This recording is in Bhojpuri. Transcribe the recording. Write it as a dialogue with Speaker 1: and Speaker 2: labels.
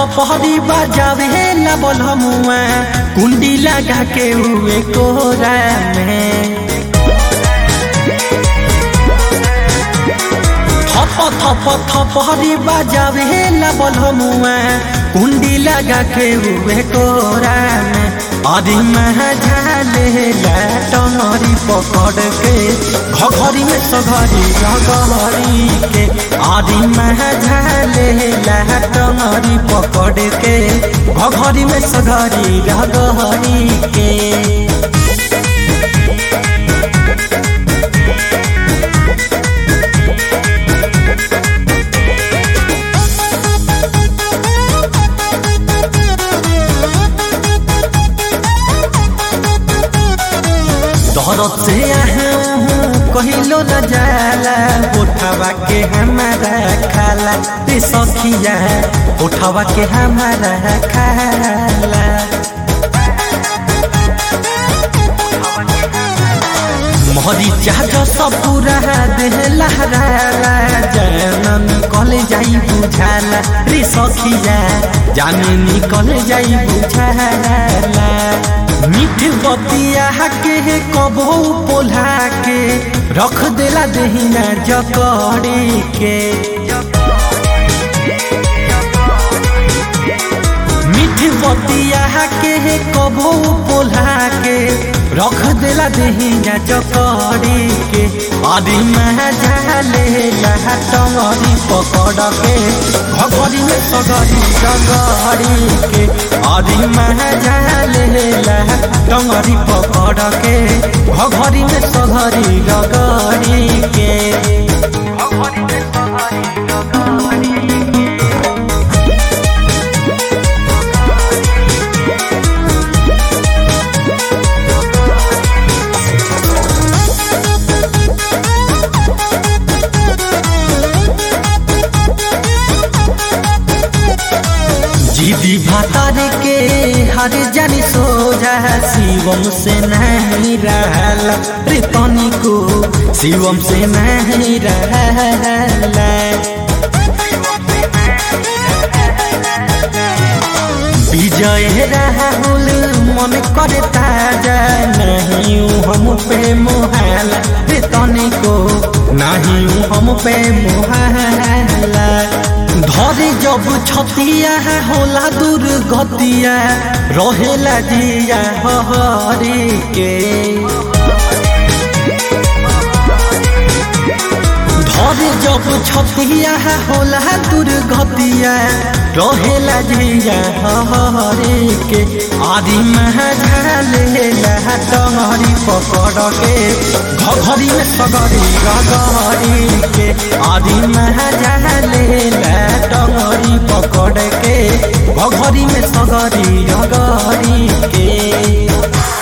Speaker 1: थपहरी बजावे ला बलमुआ कुंडी लगा के हुए कोरा में थप थप थपहरी बजावे ला बलमुआ कुंडी लगा के हुए कोरा में अरे झाले ला टंगरी पकड़ के घघरी में सघरी रगहरी के अरे झाले ला टंगरी पकड़ के घघरी में सघरी रगहरी के दरद से कहिलो न जाला उठावा के हमारा खाला रे सखिया उठावा के हमारा खाला मोहरी चाहत सब पूरा देह लहरा जानन कले जाई बुझाला रे सखिया जाने निकल जाई बुझाला मीठ बतिया के कबो पोल्हा के रख देला दहिना जकड़ी के मीठ बतिया के कबो पोल्हा के रख देला दहिना जकड़ी के आदि झाले टंगरी पकड़ के घगरी में सगरी जगरी के आदि झाले टंगरी पकड़ के घगरी में सगरी जगरी के घगरी में सगरी जगरी जीदी भातार के हर जानी सोजा शिवम से नहीं रहला रे तनी को शिवम से नहीं रहला विजय राहुल मन करे ताजा नहीं हम पे मोहला रे तनी को नहीं हम पे मोहला धरे जब छतिया होला दुर्गतिया रहेला जिया हरी के धरे जब छतिया होला दुर्गतिया रहेला जिया हरी के आदि झाले टंगरी पकड़ के घघरी में सगरी गगरी के आदि झाले टंगरी पकड़ के घघरी में सगरी रगरी के